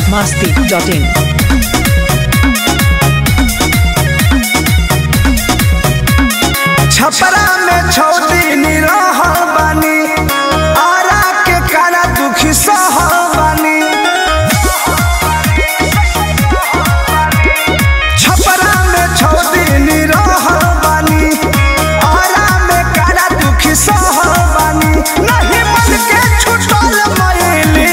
masti.in. Chhapra में छौ दिन रहल बानी आरा के कारा दुखी सहल बानी छपरा में छौ दिन रहल बानी आरा में कारा दुखी सहल बानी नहीं मन के छुटल मैली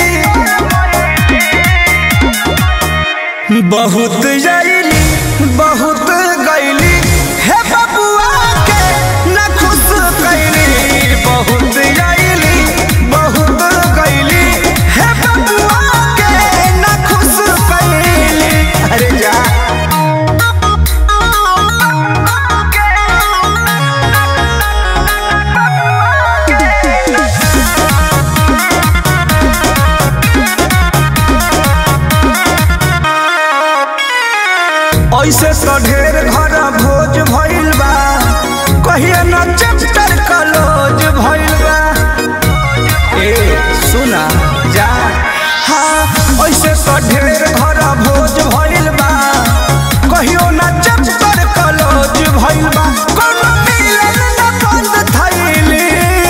बहुत जैली बहुत गैली हे बबुआ के न खुश कैली बहुत जैली बहुत गैली हे बबुआ के न खुश कैली अरे जा ऐसे तो ढेर घर भोज भइल बा कहिया न चैप्टर कलोज भइल बा ए सुना जा हाँ ऐसे तो ढेर घर भोज भइल बा कहियो न चैप्टर कलोज भइल बा कोनो मिलन न बंद थैली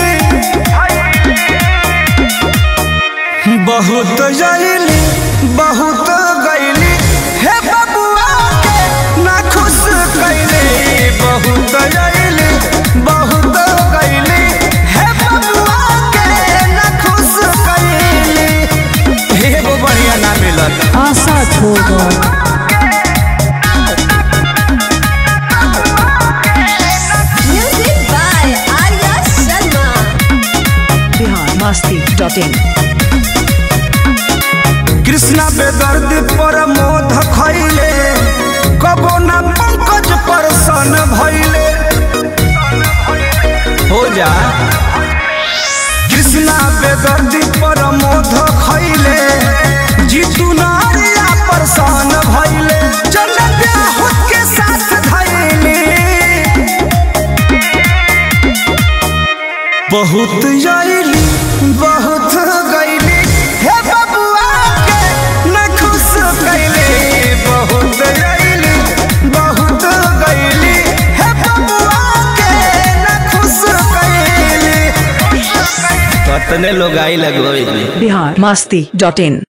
बहुत जैली बहुत गैली हे बबुआ के ना खुश कैली बहुत जैली बहुत गैली हे बबुआ के ना खुश कैली एगो बढ़िया ना मिलल आशा छोड़ो Music by Arya Sharma. Bihar masti.in. Krishna बेदर्द पर मोध खैले कबो ना पंकज पर सन भैले हो जा कृष्णा बेदर्द पर मोध खैले जीतू नारिया पर सन भैले चल ब्याह के साथ धैले बहुत जैली बहुत गैली हे बबुआ के न खुश कैली बहुत जैली बहुत गैली हे बबुआ के न खुश कैली कतने लोग आई लगो बिहार masti.in.